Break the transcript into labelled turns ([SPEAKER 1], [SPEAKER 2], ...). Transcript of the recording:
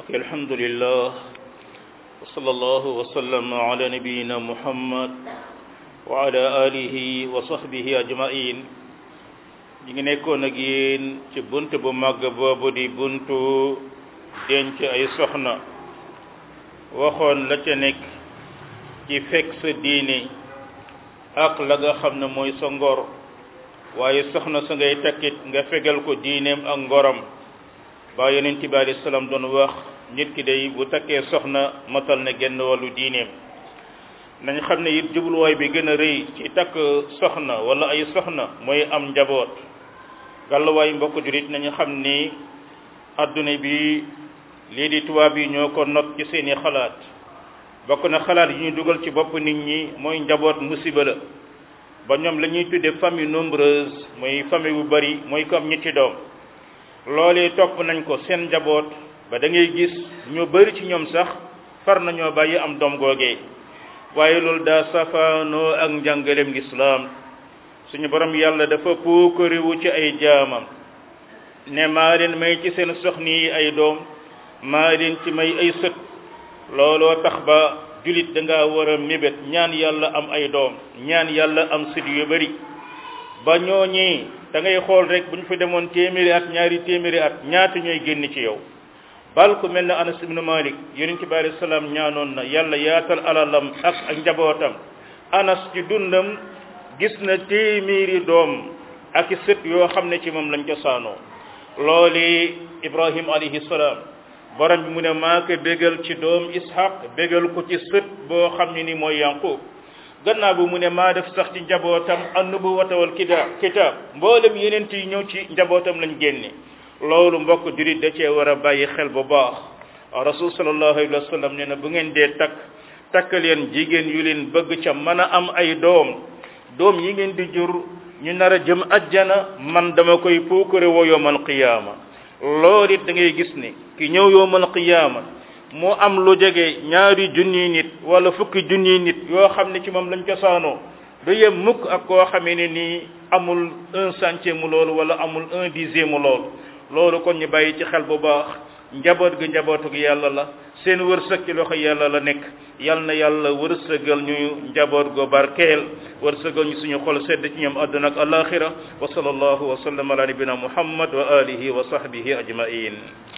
[SPEAKER 1] ok alhamdulillah wa sallallahu wa sallam ala nabiyina muhammad wa ala alihi wa sahbihi ajmain ñi ngi nekkoon ak yéen ci bunt bu màgg boobu di buntu denc ay soxna waxoon la ca nekk ci fekk sa diine ak la nga xam ne mooy sa ngor waaye soxna sa ngay takkit nga fegal ko diineem ak ngoram ba yonent bi alayhi salaam doon wax nit ki day bu takkee soxna matal na genn wàllu diineem nañ xam ne it jubluwaay bi gën a rëy ci takk soxna wala ay soxna mooy am njaboot gàlluwaay mbokk jurit nañu xam ni adduna bi lii di tubaab yi ñoo ko not ci seeni xalaat bokk na xalaat yi ñu dugal ci bopp nit ñi mooy njaboot musiba la ba ñoom la ñuy tudde famille nombreuse mooy famille bu bari mooy ko am ñetti doom loolee topp nañ ko seen njaboot ba da ngay gis ñu bari ci ñoom sax far nañoo bàyyi am doom googee waaye loolu daa safaanoo ak njàngaleem lislaam suñu borom yàlla dafa puukariwu ci ay jaamam ne maa leen may ci seen soxni yi ay doom maa leen ci may ay sët looloo tax ba julit da ngaa war a mébét ñaan yàlla am ay doom ñaan yàlla am sët yu bari ba ñooñi da ngay xool rek bu ñu fa demoon téeméeri at ñaari téeméeri at ñaata ñooy génn ci yow bal ku mel ne anas ibnu malik yonent bi alayhi salaam ñaanoon na yàlla yaatal alalam ak ak njabootam anas ci dundam gis na téeméeri doom ak i sët yoo xam ne ci moom lañ ko saanoo looli ibrahim alayhi salaam borom bi mu ne maa ko bégal ci doom ishaq bégal ko ci sët boo xam ne ni mooy yanqub gannaaw bu mu ne maa def sax ci njabootam annubuwata wal kitaab kitaab mboolem yeneen yi ñëw ci njabootam lañ génne loolu mbokk jurit da cee war a bàyyi xel bu baax rasul sallallahu alayhi wa sallam nee na bu ngeen dee takk takk leen jigéen yu leen bëgg ca mën a am ay doom doom yi ngeen di jur ñu nar a jëm ajjana man dama koy puukare woo yowmal qiyaama loolu it da ngay gis ni ki ñëw yowmal qiyaama mu am lu jege ñaari junniy nit wala fukki junniy nit yoo xam ne ci moom lañ cosaanoo du yem mukk ak koo xamee ne nii amul un centième mu loolu wala amul un dixième mu loolu loolu kon ñu bàyyi ci xel bu baax njaboot gi njabootu gi yàlla la seen wërsëg ci loxo yàlla la nekk yal na yàlla wërsëgal ñu njaboot go barkeel wërsëgal ñu suñu xol sedd ci ñoom àdduna ak alaxira wa sallallahu wa sallam ala nabina muhammad wa alihi wa sahbihi ajmain